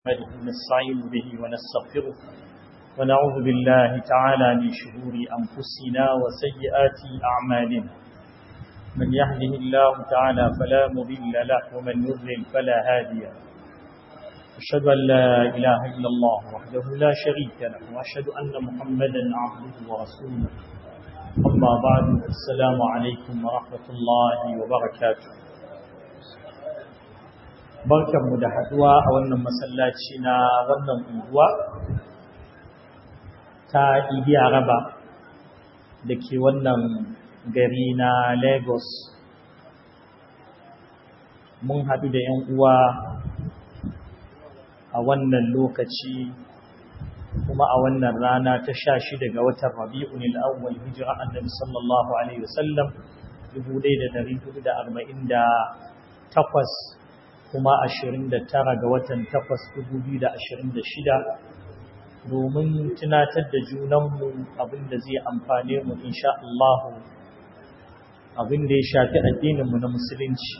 نحمده ونستعين به ونستغفره ونعوذ بالله تعالى من شرور أنفسنا وسيئات أعمالنا من يهده الله تعالى فلا مضل له ومن يضلل فلا هادي له أشهد أن لا إله إلا الله وحده لا شريك له وأشهد أن محمدا عبده ورسوله أما بعد السلام عليكم ورحمة الله وبركاته barkanmu da haduwa a wannan masallaci na wannan unguwa ta Idi Araba da ke wannan gari na Lagos mun haɗu da 'yan uwa a wannan lokaci kuma a wannan rana ta sha shi daga watan Rabi'un al-Awwal hijira Annabi sallallahu alaihi wasallam 1448 kuma 29 ga watan 8,2026 domin tunatar da junanmu abinda zai amfane mu insha Allah abinda ya shafi addininmu na musulunci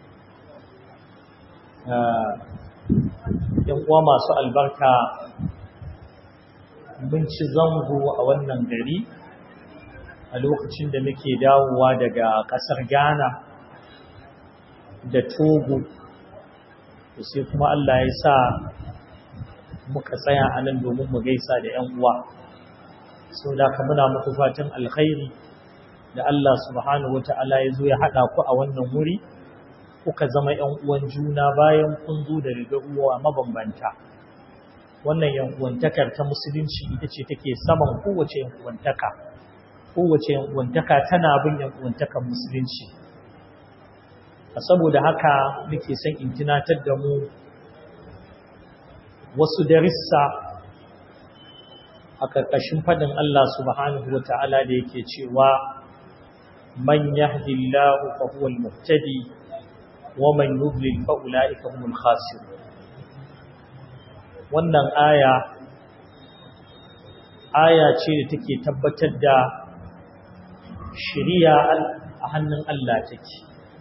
yan uwa masu albarka mun ci zango a wannan gari a lokacin da muke dawowa daga ƙasar Ghana da Togo sai kuma Allah ya sa muka tsaya a nan domin mu gaisa da ‘yan uwa sau da ka muna muku fatan alkhairi da Allah subhanahu wata'ala ya zo ya haɗa ku a wannan wuri kuka zama ‘yan uwan juna bayan kun zo da riga uwa mabambanta wannan ‘yan uwantakar ta musulunci ita ce take saman kowace ‘yan uwantaka kowace ‘yan uwantaka tana bin ‘yan uwantakar musulunci saboda haka nake son in tunatar da mu wasu darissa a ƙarƙashin faɗin Allah subhanahu wata'ala da yake cewa man yahdillahu fa huwa al-muhtadi wa man yudlil fa ulaika humul khasirun wannan aya aya ce da take tabbatar da shari'a a hannun Allah take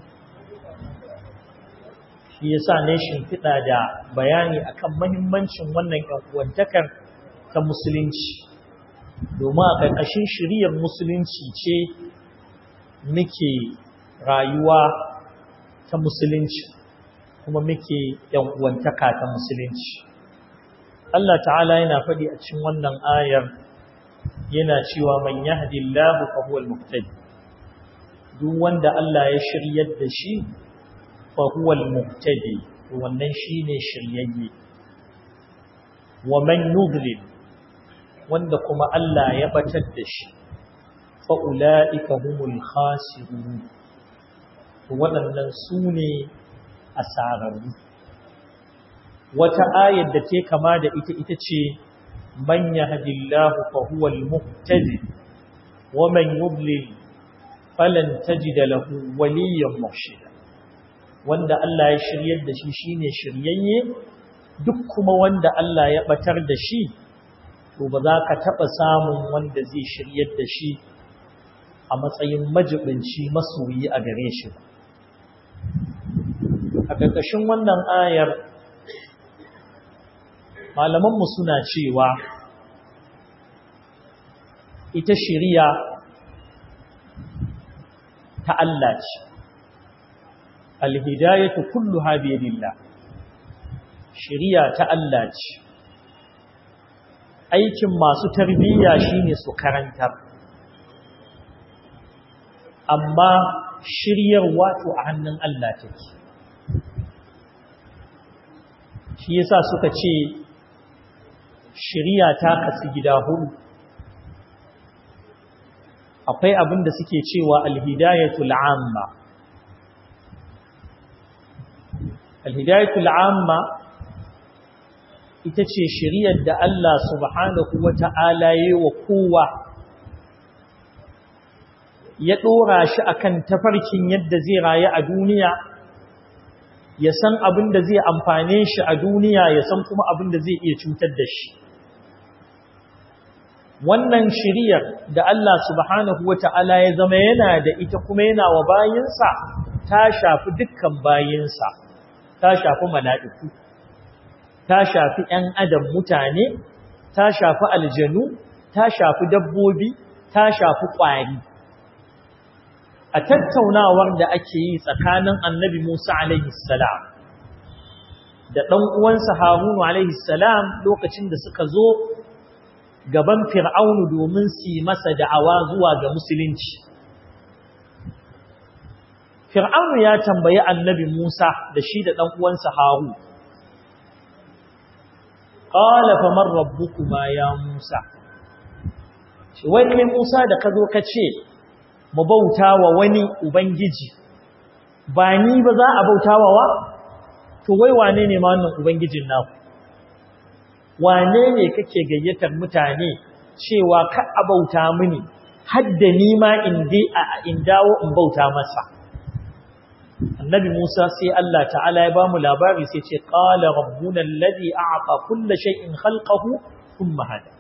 shi yasa ne shimfiɗa da bayani akan mahimmancin wannan uwantakar ta musulunci domin a ƙarƙashin shiriyar musulunci ce muke rayuwa ta musulunci kuma muke uwantaka ta musulunci Allah ta'ala yana faɗi a cikin wannan ayar yana cewa man yahdillahu fa huwal muhtadi duk wanda Allah ya shiryar da shi فهو المهتدي wannan shine shiryayye wa man yudlil wanda kuma Allah ya batar da shi fa ulaika humul khasirun wadannan sune asararru wata ayar da take kama da ita ita ce man yahdillahu fa huwal muhtadi wa man yudlil falan tajida lahu waliyyan murshida wanda Allah ya shiryar da shi shine shiryayye duk kuma wanda Allah ya batar da shi to ba za ka taba samun wanda zai shiryar da shi a matsayin majibinci masoyi a gare shi ba a ƙarƙashin wannan ayar malamanmu suna cewa ita shiriya ta Allah ce alhidayatu kulluha bi yadillah shari'a ta Allah ce aikin masu tarbiyya shine su karantar amma shiryar wato a hannun Allah take shi yasa suka ce shari'a ta kasu gida hudu akwai abin da suke cewa alhidayatul amma alhidayatul amma ita ce shiriyar da Allah subhanahu wata'ala yi wa kowa ya ɗora shi akan tafarkin yadda zai rayu a duniya ya san abin da zai amfane shi a duniya ya san kuma abin da zai iya cutar da shi wannan shiriyar da Allah subhanahu wata'ala ya zama yana da ita kuma yana wa bayinsa ta shafi dukkan bayinsa ta shafi mala'iku ta shafi ‘yan adam mutane ta shafi aljanu ta shafi dabbobi ta shafi ƙwari a tattaunawar da ake yi tsakanin annabi Musa alaihi salam da ɗan uwansa Harunu alaihi salam lokacin da suka zo gaban Fir'aunu domin su yi masa da'awa zuwa ga musulunci Fir'aunu ya tambayi annabi Musa da shi da ɗan uwansa Harun qala faman rabbukuma ya Musa shi wani Musa da ka zo ka ce mu bauta wa wani ubangiji ba ni ba za a bauta wa wa to wai wane ne ma wannan ubangijin naku wane ne kake gayyatar mutane cewa ka a bauta mini hadda ni ma in dai a in dawo in bauta masa annabi Musa sai Allah ta'ala ya bamu labari sai ce qala rabbuna alladhi a'ta kulla shay'in khalqahu thumma hada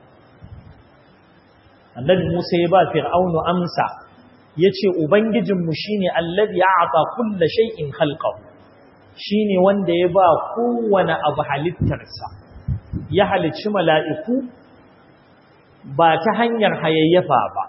annabi Musa ya ba fir'aunu amsa yace ubangijinmu shine alladhi a'ta kulla shay'in khalqahu shine wanda ya ba kowane abu halittarsa ya halicci mala'iku ba ta hanyar hayayyafa ba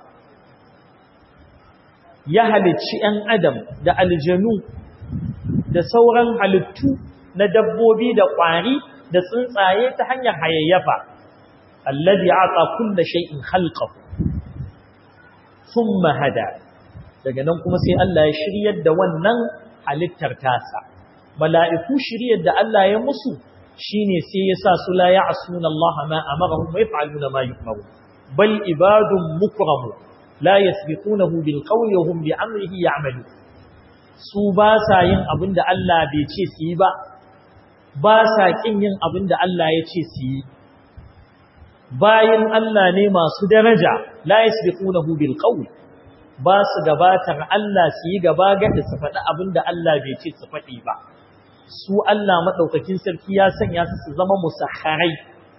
ya halicci ‘yan adam da aljanu da sauran halittu na dabbobi da ƙwari da tsuntsaye ta hanyar hayayyafa allazi aka kulla shay'in khalqahu thumma hada daga nan kuma sai Allah ya shiryar da wannan halittar tasa mala'iku shiryar da Allah ya musu shine sai ya sa su la ya'suna Allah ma amarahum wa yaf'aluna ma yu'maru bal ibadun mukramu la yasbiqunahu bil qawli wa hum bi amrihi ya'malu su ba sa yin abinda Allah bai ce su yi ba ba sa kin yin abinda Allah ya ce su yi bayin Allah ne masu daraja la yasbiqunahu bil qawli ba su gabatar Allah su yi gaba gada su faɗi abinda Allah bai ce su faɗi ba su Allah maɗaukakin sarki ya sanya su su zama musakharai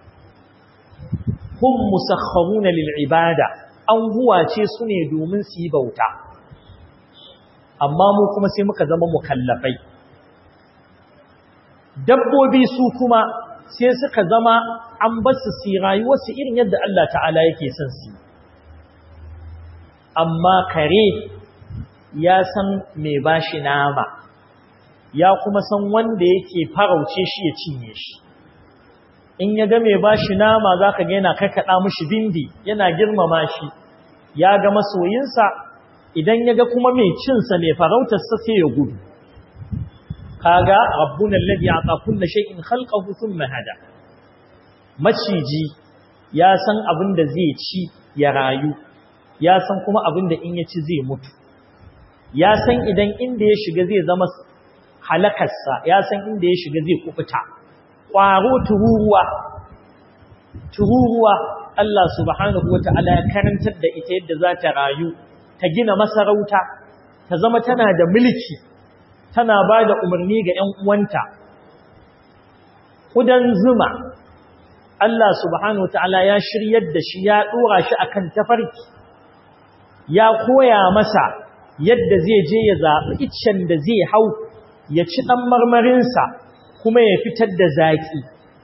hum musakharuna lil ibada an huwace su ne domin su yi bauta amma mu kuma sai muka zama mukallafai dabbobi su kuma sai suka zama an basu su rayuwar su irin yadda Allah ta'ala yake son su amma kare ya san me bashi nama ya kuma san wanda yake farauce shi ya cinye shi in ya ga mai bashi nama zaka ga yana kakkaɗa mishi bindi yana girmama shi ya ga masoyinsa idan ya ga kuma mai cinsa mai farautarsa sai ya gudu kaga rabbuna alladhi ata kulli shay'in khalqahu thumma hada maciji ya san abin da zai ci ya rayu ya san kuma abin da in ya ci zai mutu ya san idan inda ya shiga zai zama halakarsa ya san inda ya shiga zai kufuta ƙwaro tururuwa tururuwa Allah subhanahu wata'ala ya karantar da ita yadda za ta rayu ta gina masarauta ta zama tana da mulki tana ba da umarni ga ‘yan uwanta kudan zuma Allah subhanahu wata'ala ya shiryar da shi ya ɗora shi akan tafarki ya koya masa yadda zai je ya zaɓi iccen da zai hau ya ci ɗan marmarinsa kuma ya fitar da zaƙi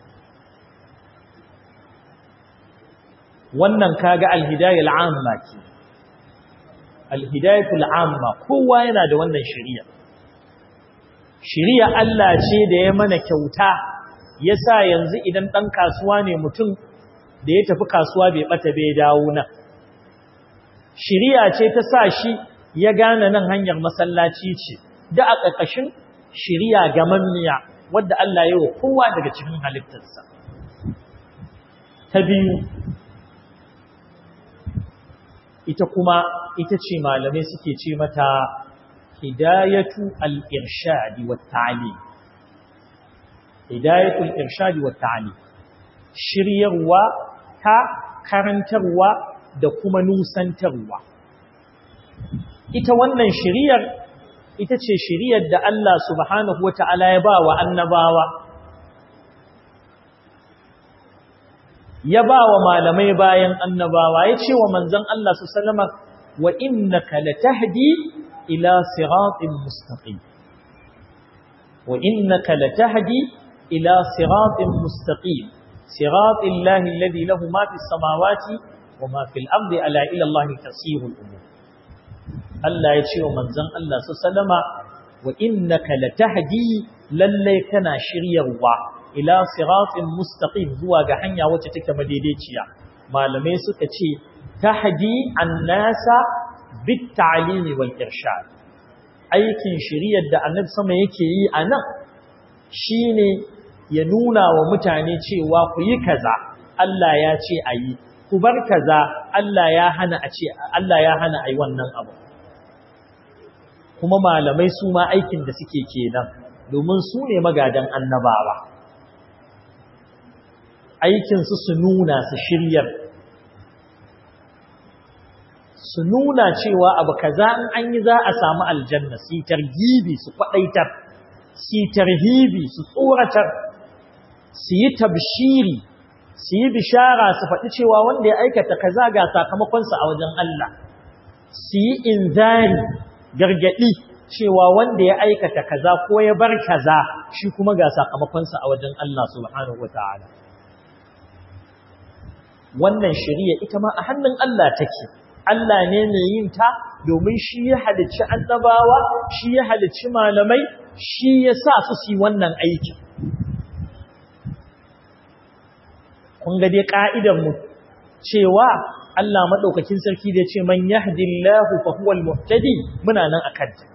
wannan kaga alhidayar amma ke alhidayatul amma kowa yana da wannan shari'a shari'a Allah ce da ya mana kyauta ya sa yanzu idan ɗan kasuwa ne mutum da ya tafi kasuwa bai ɓata bai dawo nan shari'a ce ta sa shi ya gane nan hanyar masallaci ce da a ƙarƙashin shiriya gamammiya wadda Allah ya wa kowa daga cikin halittarsa. Ta biyu, ita kuma ita ce malamai suke ce mata hidayatu al-irshadi wa ta'ali. Hidayatu al-irshadi wa ta'ali. Shiryarwa ta karantarwa da kuma nusantarwa. Ita wannan shiryar ita ce shiriyar da Allah subhanahu wa ta'ala ya ba wa annabawa, ya ba wa malamai bayan annabawa, ya ce wa manzan Allah su salama wa inna ka la tahdi ila siratin mustaqim wa inna ka la tahdi ila siratin mustaqim siratil lahi alladhi lahu ma fis samawati wa ma fil ardi ala ila Allah tasirul umur Allah ya ce wa manzon Allah sallama wa innaka latahdi lallai kana shiryarwa ila siratin mustaqim zuwa ga hanya wacce take madaidaiciya malamai suka ce tahdi annasa bit ta'limi wal irshad aikin shiriyar da annabi sama yake yi anan shine ya nuna wa mutane cewa ku yi kaza Allah ya ce ayi ku bar kaza Allah ya hana a ce Allah ya hana ayi wannan abu kuma malamai su ma aikin da suke kenan domin su ne magadan annabawa aikinsu su nuna su shiryar su nuna cewa abu kaza in an yi za a samu aljanna su targibi su kwadaitar su tarhibi su tsoratar su yi tabshiri su yi bishara su faɗi cewa wanda ya aikata kaza ga sakamakonsa a wajen Allah su yi inzari gargaɗi cewa wanda ya aikata kaza ko ya bar kaza shi kuma ga sakamakonsa a wajen Allah subhanahu wataala wannan shari'a ita ma a hannun Allah take Allah ne mai yin ta domin shi ya halicci annabawa shi ya halicci malamai shi ya sa su su yi wannan aiki kun ga dai ka'idar mu cewa Allah madaukakin sarki da ce man yahdillahu fa huwal muhtadi muna nan akan ta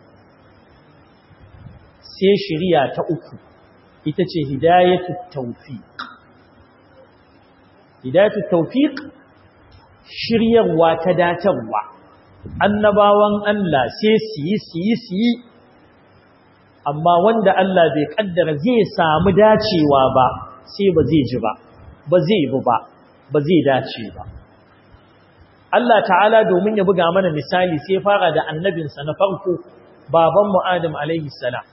sai shari'a ta uku ita ce hidayatut tawfiq hidayatut tawfiq shiryarwa ta datarwa annabawan Allah sai su yi su yi su yi amma wanda Allah bai kaddara zai samu dacewa ba sai ba zai ji ba ba zai bi ba ba zai dace ba Allah ta'ala domin ya buga mana misali sai fara da annabinsa na farko babanmu Adam alaihi salam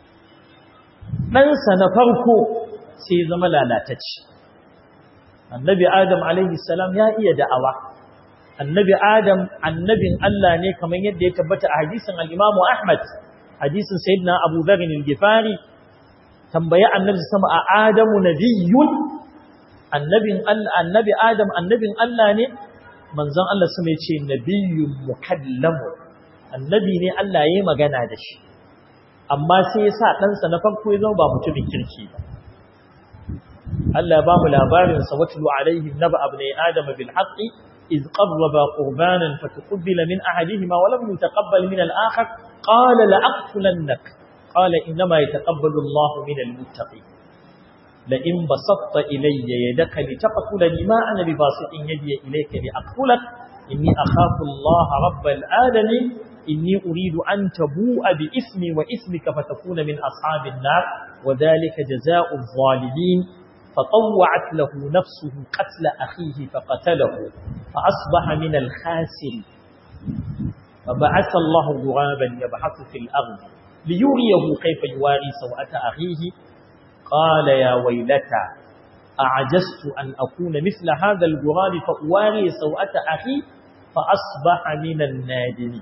ɗansa na farko sai zama lalatacce annabi Adam alaihi salam ya iya da'awa annabi Adam annabin Allah ne kamar yadda ya tabbata a hadisin al-Imam Ahmad hadisin sayyidina Abu Dharr al-Ghifari tambaya annabi sama a Adamu nabiyyun annabin Allah annabi Adam annabin Allah ne manzon Allah sama yace nabiyyun mukallamu annabi ne Allah yayi magana da shi amma sai ya sa ɗansa na farko ya zama ba mutumin kirki ba Allah ba mu labarin sa watlu alaihim naba abnai adama bil haqqi iz qarraba qurbanan fataqabbala min ahadihima wa lam yutaqabbal min al akhar qala la aqtulannak qala inma yataqabbalu Allah min al muttaqin la in basatta ilayya yadaka litaqtulani ma ana bi basitin yadi ilayka li aqtulak inni akhafu Allah rabbal alamin inni uridu an tabu'a bi ismi wa ismika fatakuna min ashabin nar wa dhalika jazaa'u adh-dhalimin فطوعت له نفسه قتل أخيه فقتله فأصبح من الخاسر فبعث الله غرابا يبحث في الأرض ليريه كيف يواري سوءة أخيه قال يا ويلتى أعجزت أن أكون مثل هذا الغراب فأواري سوءة أخي فأصبح من النادمين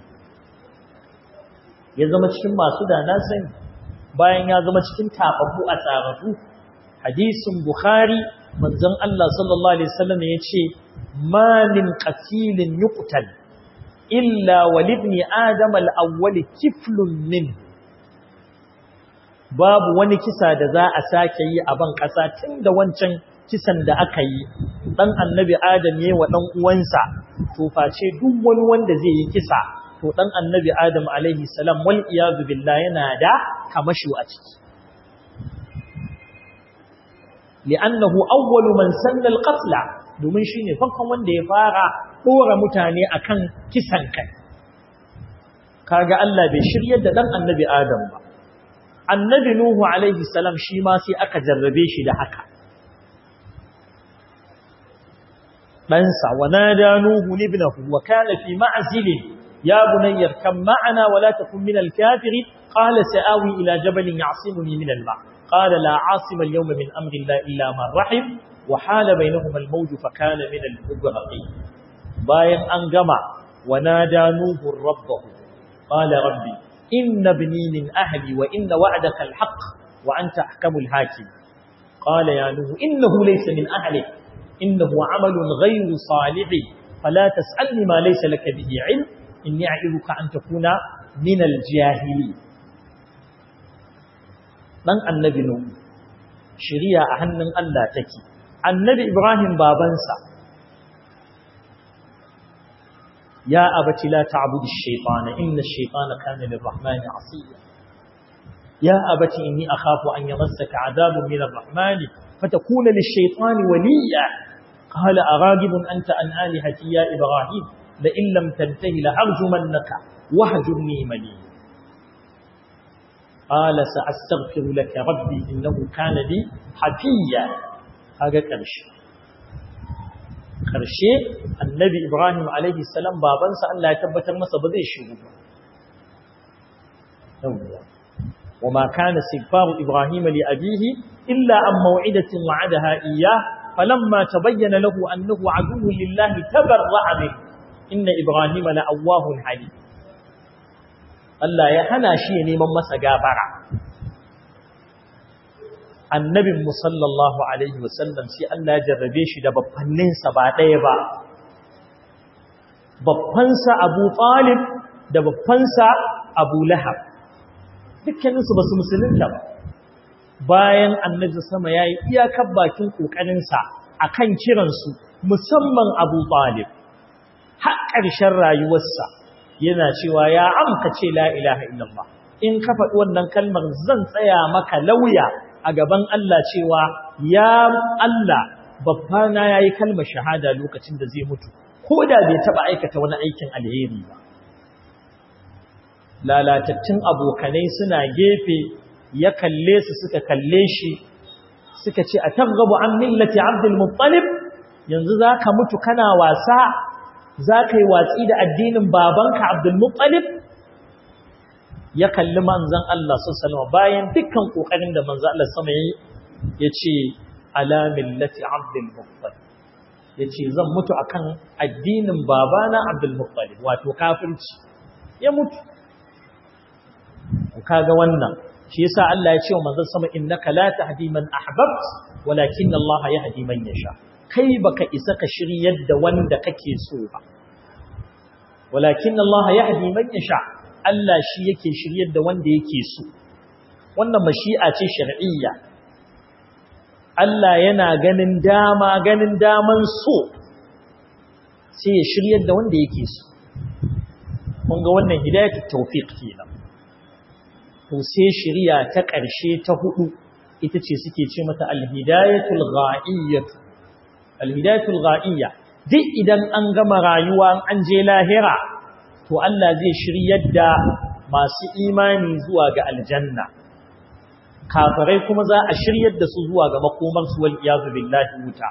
ya zama cikin masu da na sani bayan ya zama cikin tafafu a tsararru hadisin bukhari manzon Allah sallallahu alaihi wasallam yace ma min qatilin yuqtal illa walibni adam al-awwal kiflun min babu wani kisa da za a sake yi a ban kasa tunda wancan kisan da aka yi dan annabi adam yayi wa dan uwansa to face duk wani wanda zai yi kisa to dan annabi adam alaihi salam wal iyad billah yana da kamashu a ciki li'annahu awwalu man sanna al-qatl domin shine farkon wanda ya fara dora mutane akan kisan kai kaga Allah bai shiryar da dan annabi Adam ba annabi Nuhu alaihi salam shi ma sai aka jarrabe shi da haka dan sa wa nada Nuhu ibnahu wa kana fi ma'zil ya bunayya kam ma'ana wa la takun min al-kafirin qala sa'awi ila jabalin ya'simuni min al-ma' قال لا عاصم اليوم من أمر الله إلا من رحم وحال بينهما الموج فكان من المغرقين باين أنجمع ونادى نوح ربه قال ربي إن ابني من أهلي وإن وعدك الحق وأنت أحكم الحاكم qala ya nuhu innahu laysa min ahli innahu amalun ghayru salih fala tas'alni ma laysa laka bihi ilm inni a'iduka an takuna min al-jahili dan annabi nuhu shari'a a hannun Allah take annabi ibrahim babansa ya abati la ta'budu ash-shaytana inna ash-shaytana kana lir-rahmani 'asiya ya abati inni akhafu an yamassaka 'adabun min ar-rahman fatakuna lish-shaytani waliya qala aghadibun anta an alihati ya ibrahim la in lam tantahi la arjumannaka wahjurni maliya قال سأستغفر لك ربي إنه كان لي حفيا هذا كرش كرشي النبي إبراهيم عليه السلام بابنسا أن لا يتبتر مسا بذي الشهود وما كان استغفار إبراهيم لأبيه إلا عن موعدة وعدها إياه فلما تبين له أنه عدو لله تبرأ منه إن إبراهيم لأواه حليم Allah ya hana shi ya neman masa gafara annabin musallallahu alaihi wasallam sai Allah ya jarrabe shi da babbanninsa ba ɗaya ba babbansa Abu Talib da babbansa Abu Lahab dukkaninsu ba su musulunta ba bayan annabi sama ya yi iyakar bakin ƙoƙarinsa a kan kiransu musamman Abu Talib har ƙarshen rayuwarsa yana cewa ya amka ce la ilaha illallah in ka faɗi wannan kalmar zan tsaya maka lauya a gaban Allah cewa ya Allah babbana yayi kalmar shahada lokacin da zai mutu ko da bai taba aikata wani aikin alheri ba lalatattun abokanai suna gefe ya kalle su suka kalle shi suka ce a targhabu an millati abdul muttalib yanzu zaka mutu kana wasa za ka yi watsi da addinin babanka Abdulmuttalib ya kalli manzan Allah sallama bayan dukkan ƙoƙarin da manzan Allah sama yi ya ce alamin lati Abdulmuttalib ya ce zan mutu akan addinin babana Abdulmuttalib wato kafirci ya mutu kaga wannan shi yasa Allah ya ce wa manzan sama innaka la tahdi man ahbabt walakin Allah yahdi man yasha kai baka isa ka shiryar da wanda kake so ba walakin Allah yahdi man yasha Allah shi yake shiryar da wanda yake so wannan mashi'a ce shar'iyya Allah yana ganin dama ganin daman so sai ya shiryar da wanda yake so kun ga wannan hidayatu tawfiq kenan to sai shiriya ta ƙarshe ta hudu ita ce suke ce mata al-hidayatul gha'iyyah alhidayatul gha'iyya duk idan an gama rayuwa an je lahira to Allah zai shiryar da masu imani zuwa ga aljanna kafirai kuma za a shiryar da su zuwa ga makomar su wal iyazu billahi wuta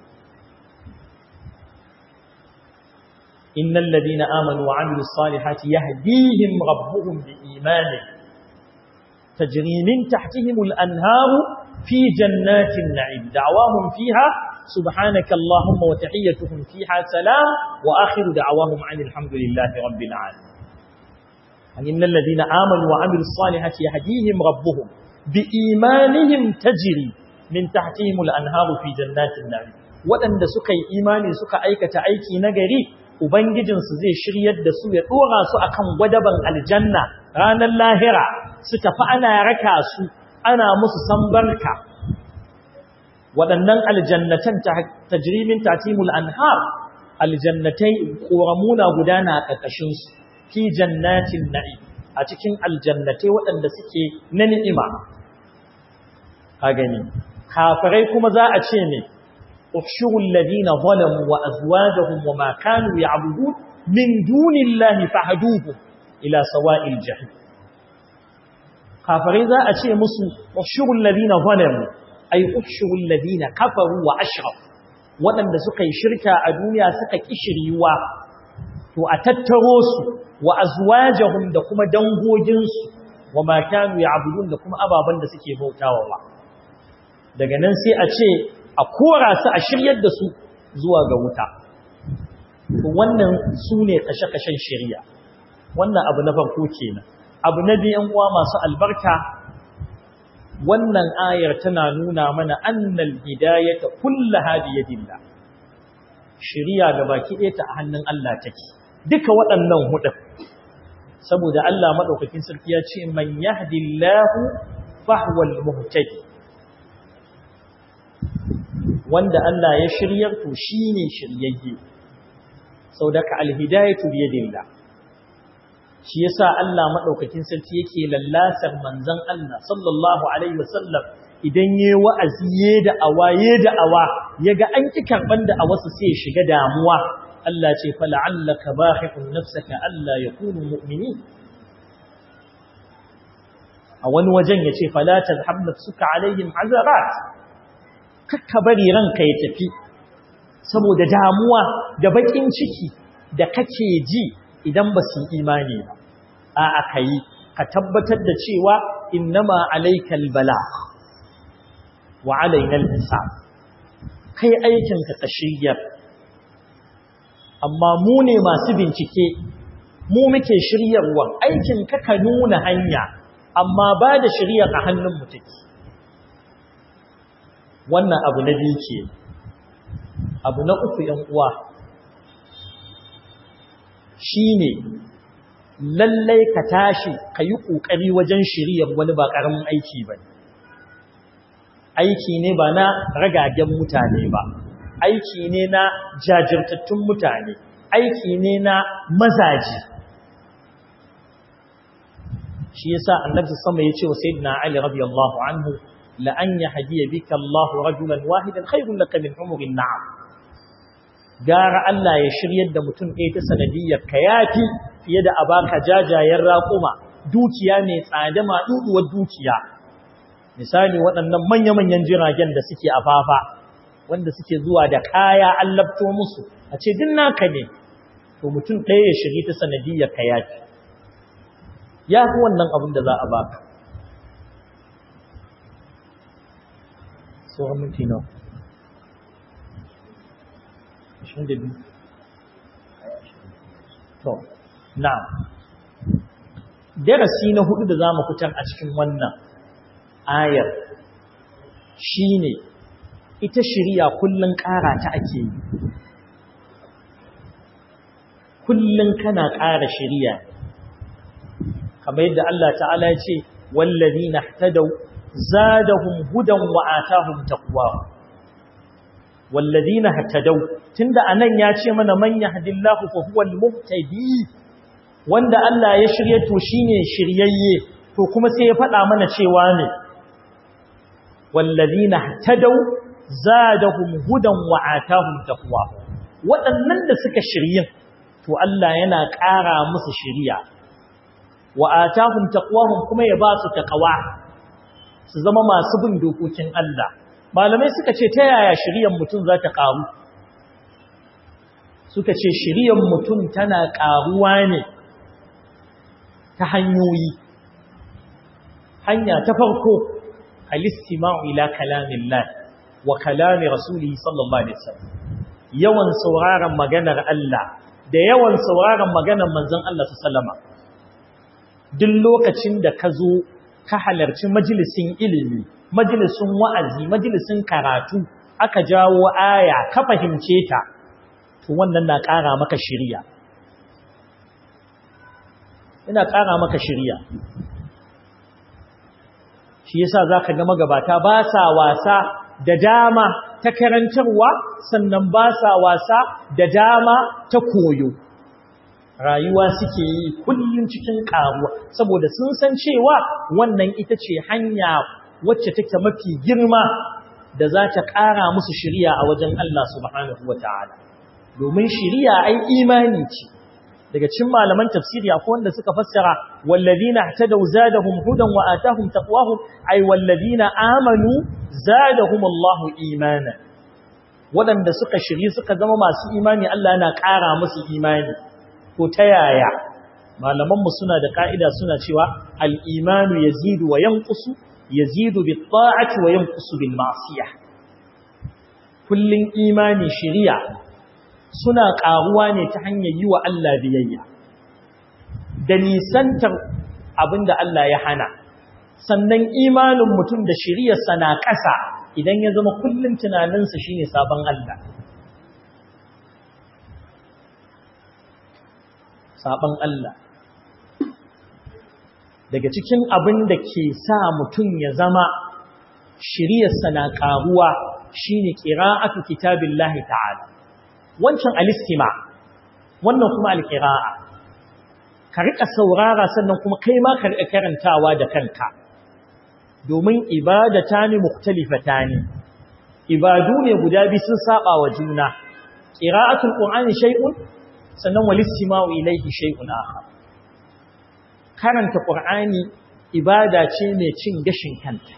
innal ladina amanu wa amilus salihati yahdihim rabbuhum biimanihim tajri min tahtihim al anharu fi jannatin na'im da'wahum fiha سبحانك اللهم وتحيتهم فيها سلام وآخر دعواهم عن الحمد لله رب العالمين إن الذين آمنوا وعملوا الصالحات يهديهم ربهم بإيمانهم تجري من تحتهم الأنهار في جنات النعيم وأن سكي إيماني سكا أيكة أيكي نجري Ubangijinsu zai shiryar da su ya ɗora su a kan gwadaban aljanna ranar lahira su tafi ana raka su ana musu sambarka waɗannan aljannatan tajrimin tatimul anhar aljannatai ƙoramuna gudana a ƙarƙashinsu fi jannatin na'i a cikin aljannatai waɗanda suke na ni'ima a gani kafirai kuma za a ce ne ukhshurul ladina zalamu wa azwajuhum wa ma kanu ya'budun min dunillahi fahduhum ila sawa'il jahim kafirai za a ce musu ukhshurul ladina zalamu ay ukhshurul ladina kafaru wa ashraf waɗanda suka yi shirka a duniya suka kishiriwa to a tattaro su wa azwajahum da kuma dangoginsu wa ma kanu ya'budun da kuma ababan da suke bautawa ba daga nan sai a ce a kora su a shiryar da su zuwa ga wuta to wannan sune kashe-kashen shari'a wannan abu na farko kenan abu na biyan uwa masu albarka wannan ayar tana nuna mana annal hidayata kullaha bi yadillah shiriya ga baki ɗaya ta a hannun Allah take duka waɗannan hudu saboda Allah madaukakin sarki ya ce man yahdillahu fahwal muhtadi wanda Allah ya shiryar to shine shiryayye saboda alhidayatu bi yadillah shi yasa Allah madaukakin sarki yake lallasar manzon Allah sallallahu alaihi wasallam idan yayi wa'azi yayi da awaye da awa yaga an ki karban da awasu sai shiga damuwa Allah ce fa la'allaka bahiqun nafsaka alla yakunu mu'minin a wani wajen yace fala tadhhab nafsuka alaihim azarat kakka bari ranka ya tafi saboda damuwa da bakin ciki da kake ji idan ba su imani ba a aka yi ka tabbatar da cewa innama alaikal bala wa alainal hisab kai aikin ka tashiyyar amma mu ne masu bincike mu muke shiryarwa aikin ka ka nuna hanya amma ba da shiryar a hannun mu take wannan abu na biyu ke abu na uku yan uwa shine lallai ka tashi ka yi ƙoƙari wajen shiryar wani ba ƙaramin aiki ba aiki ne ba na ragagen mutane ba aiki ne na jajirtattun mutane aiki ne na mazaji shi yasa annabi sama ya ce wa sayyidina ali radiyallahu anhu la an yahdiya bika Allah rajulan wahidan khairun laka min umurin na'am gara Allah ya shiryar da mutum ɗaya ta sanadiyyar ka yafi fiye da a baka jajayen raƙuma dukiya mai tsada maɗuɗuwar dukiya misali waɗannan manya-manyan jiragen da suke a fafa wanda suke zuwa da kaya an labto musu a ce din naka ne to mutum ɗaya ya shiri ta sanadiyyar ka yafi ya fi wannan abin da za a baka tsohon minti nawa To, na. Darasi na hudu da za mu fitar a cikin wannan ayar shi ne, ita shirya kullum ƙara ta ake yi. Kullum kana ƙara shirya. Kamar yadda Allah ta'ala ce, wallazi na tadau, zadahum hudan wa'atahum taqwa والذين هتدوا tunda anan ya ce mana man yahdillahu fa huwal muhtadi wanda Allah ya shirye to shine shiryayye to kuma sai ya faɗa mana cewa ne walladhina hatadaw zadahum hudan wa atahum taqwa waɗannan da suka shirye to Allah yana ƙara musu shiriya wa atahum taqwahum kuma ya ba su taqwa su zama masu bin dokokin Allah malamai suka ce ta yaya shiryan mutum za ta ƙaru suka ce shiryan mutum tana ƙaruwa ne ta hanyoyi hanya ta farko alistima'u ila kalamillah wa kalami rasuli sallallahu alaihi wasallam yawan sauraron maganar Allah da yawan sauraron maganar manzon Allah sallama duk lokacin da ka zo ka halarci majalisin ilimi majalisun wa'azi majalisun karatu aka jawo aya ka fahimce ta to wannan na ƙara maka shirya ina ƙara maka shirya shi yasa zaka ga magabata ba sa wasa da dama ta karantarwa sannan ba sa wasa da dama ta koyo rayuwa suke yi kullum cikin ƙaruwa saboda sun san cewa wannan ita ce hanya wacce take mafi girma da za ta ƙara musu shiriya a wajen Allah subhanahu wa ta'ala. Domin shiriya ai imani ce, daga cin malaman tafsiri akwai wanda suka fassara, wallazina ta da zadahum hudan wa atahum taqwahum ai wallazina amanu zadahum Allahu imana. Waɗanda suka shiri suka zama masu imani Allah yana ƙara musu imani. To ta yaya? Malamanmu suna da ƙa'ida suna cewa al'imanu ya zidu wa yankusu yazidu bi ta'ati wa yanqusu bil ma'siyah kullun imani shiriya suna karuwa ne ta hanyar yi wa Allah biyayya da nisantar abinda Allah ya hana sannan imanin mutum da shiriyarsa na ƙasa idan ya zama kullum tunaninsa shine sabon Allah sabon Allah daga cikin abin da ke sa mutum ya zama shiriyarsa na ƙaruwa shine qira'atu kitabillahi ta'ala wancan alistima wannan kuma alqira'a ka rika saurara sannan kuma kai ma ka rika karantawa da kanka domin ibadatani mukhtalifatan ibadu ne guda biyu sun saba wa juna qira'atul qur'ani shay'un sannan walistima'u ilayhi shay'un akhar karanta qur'ani ibada ce mai cin gashin kanta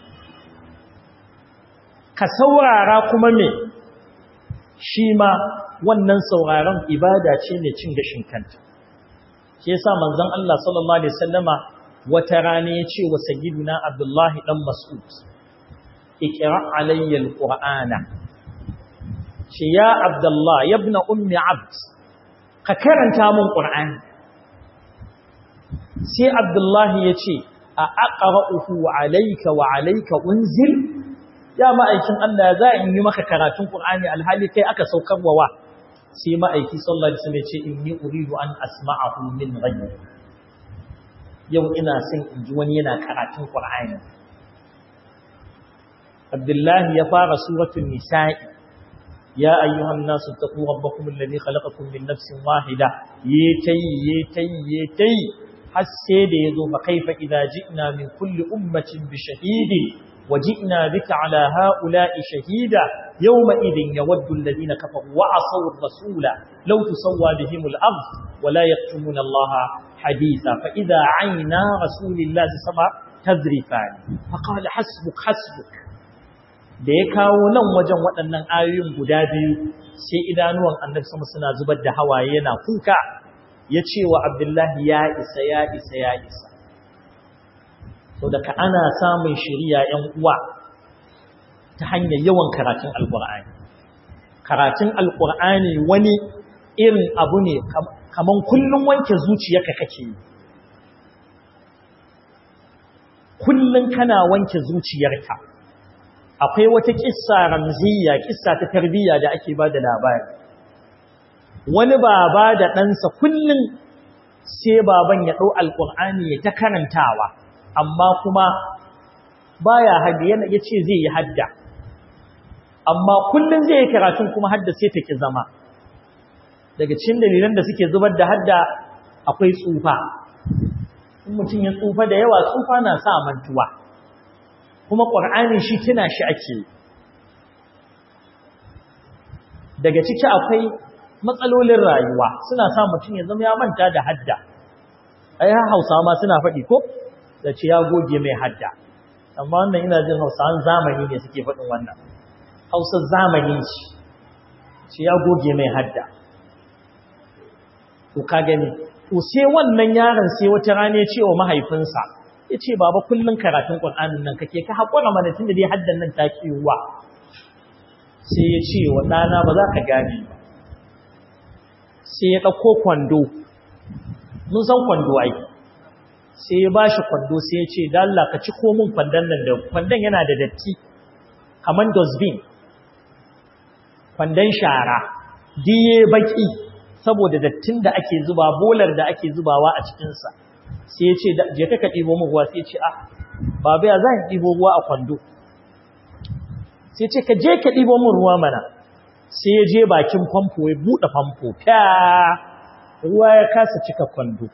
ka saurara kuma me shi ma wannan sauraron ibada ce mai cin gashin kanta shi yasa manzon Allah sallallahu alaihi wasallama wata rana ya ce wa sayyiduna Abdullah dan Mas'ud iqra alayya alqur'ana ce ya Abdullah ibn ummi abd ka karanta mun qur'ani sai Abdullah ya ce a aqra'uhu alayka wa alayka unzil ya ma'aikin Allah za in yi maka karatun qur'ani alhali kai aka saukarwa wa sai ma'aiki sallallahu alaihi wasallam ya ce inni uridu an asma'ahu min ghayri yau ina son in ji wani yana karatun qur'ani Abdullah ya fara suratul nisa'i ya ayyuhan nasu taqu rabbakum alladhi khalaqakum min nafsin wahida yatayi yatayi yatayi har sai da yazo fa kaifa idza ji'na min kulli ummatin bi shahidin وجئنا بك على هؤلاء شهيدا يومئذ يود الذين كفروا وعصوا الرسول لو تسوى بهم الأرض ولا يكتمون الله حديثا فإذا عينا رسول الله سبع تذرفان فقال حسبك حسبك da ya kawo nan wajen waɗannan ayoyin guda biyu sai idanuwan annabi sama suna zubar da hawaye yana kuka ya ce wa abdullahi ya isa ya isa ya isa so daga ana samun shiriya ‘yan uwa ta hanyar yawan karatun alƙur'ani karatun alƙur'ani wani irin abu ne kaman kullum wanke zuciyarka kake yi kullum kana wanke zuciyarka akwai wata kissa ramziya kissa ta tarbiyya da ake ba da labari wani baba da ɗansa kullum sai baban ya ɗau alƙur'ani ya ta karantawa amma kuma baya hadda yana yace zai yi hadda amma kullun zai yi karatun kuma hadda sai take zama daga cikin dalilan da suke zubar da hadda akwai tsufa in mutum ya tsufa da yawa tsufa na sa mantuwa kuma qur'ani shi tuna shi ake daga ciki akwai matsalolin rayuwa suna sa mutum ya zama ya manta da hadda ai Hausawa ma suna faɗi ko da ce ya goge mai hadda amma wannan ina jin hausawan zamani ne suke faɗin wannan hausar zamani ce ce ya goge mai hadda to ka gani to sai wannan yaron sai wata rana ya ce wa mahaifinsa ya ce baba kullum karatun ƙur'anin nan kake ka haƙura mana tun da dai haddan nan ta kiwa sai ya ce wa ɗana ba za ka gane ba sai ya ɗauko kwando mun san kwando ai sai ya ba shi kwando sai ya ce da Allah ka ci komin kwandon nan da kwandon yana da datti kamar dustbin kwandon shara diye baki saboda dattin da ake zuba bolar da ake zubawa a cikinsa sai ya ce je ka ɗibo mu ruwa sai ya ce ah babu ya za ɗibo ruwa a kwando sai ya ce ka je ka ɗibo mun ruwa mana sai ya je bakin famfo ya buɗe famfo fya ruwa ya kasa cika kwando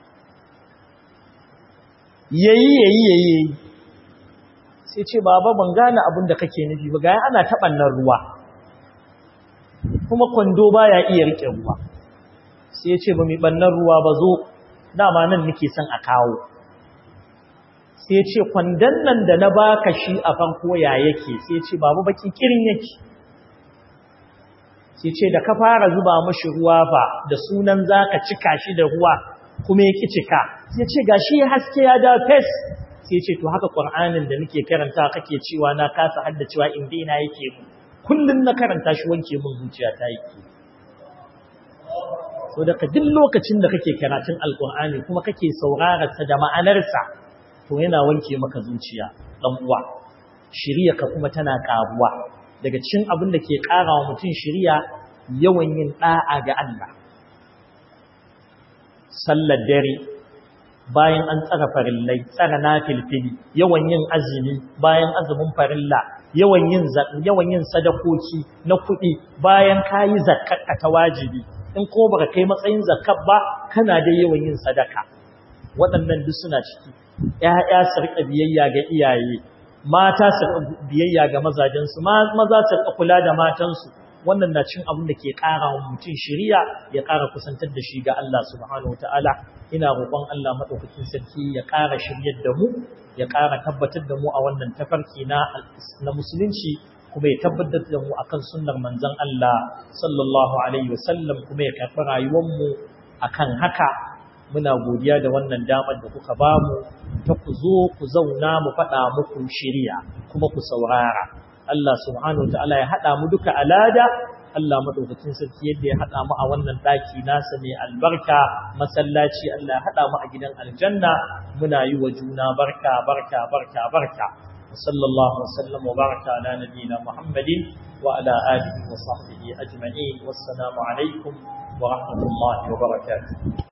yayi yayi yayi sai ce baba ban gane abin da kake nufi ba ga ana taɓannan ruwa kuma kwando baya iya rike ruwa sai ya ce ba mi bannan ruwa ba zo dama nan nake son a kawo sai ya ce kwandon nan da na baka shi a farko ya yake sai ya ce babu baki kirin yake sai ce da ka fara zuba mashi ruwa ba da sunan zaka cika shi da ruwa kuma yake cika sai ce gashi haske ya da fes sai ce to haka qur'anin da nake karanta kake cewa na kasa haddacewa inda ina yake mu kullun na karanta shi wanke min zuciya ta yake so daga duk lokacin da kake karatun alqur'ani kuma kake sauraron sa da ma'anarsa to to yana wanke maka zuciya dan uwa shiriya ka kuma tana karuwa daga cikin abin da ke karawa mutum shiriya yawan yin da'a ga Allah sallar dare bayan an tsara farillai tsara nafilfili yawan yin azumi bayan azumin farilla yawan yin yawan yin sadakoki na kuɗi bayan kayi zakkar ta wajibi in ko baka kai matsayin zakkar ba kana da yawan yin sadaka waɗannan duk suna ciki ƴaƴa su riƙa biyayya ga iyaye mata su riƙa biyayya ga mazajensu maza su riƙa kula da matansu wannan na cin abin da ke ƙara wa mutum shiriya ya ƙara kusantar da shi ga Allah subhanahu wataala ina roƙon Allah madaukakin sarki ya ƙara shiryar da mu ya ƙara tabbatar da mu a wannan tafarki na na musulunci kuma ya tabbatar da mu akan sunnar manzon Allah sallallahu alaihi wasallam kuma ya karɓi rayuwar mu akan haka muna godiya da wannan damar da kuka bamu ta ku zo ku zauna mu faɗa muku shiriya kuma ku saurara Allah subhanahu ta'ala ya haɗa mu duka alada Allah madaukakin sarki yadda ya haɗa mu a wannan ɗaki nasa mai albarka masallaci Allah ya haɗa mu a gidan aljanna muna yi wa juna barka barka barka barka sallallahu wasallam wa baraka ala nabiyyina muhammadin wa ala alihi wa sahbihi ajma'in wassalamu alaikum wa rahmatullahi wa barakatuh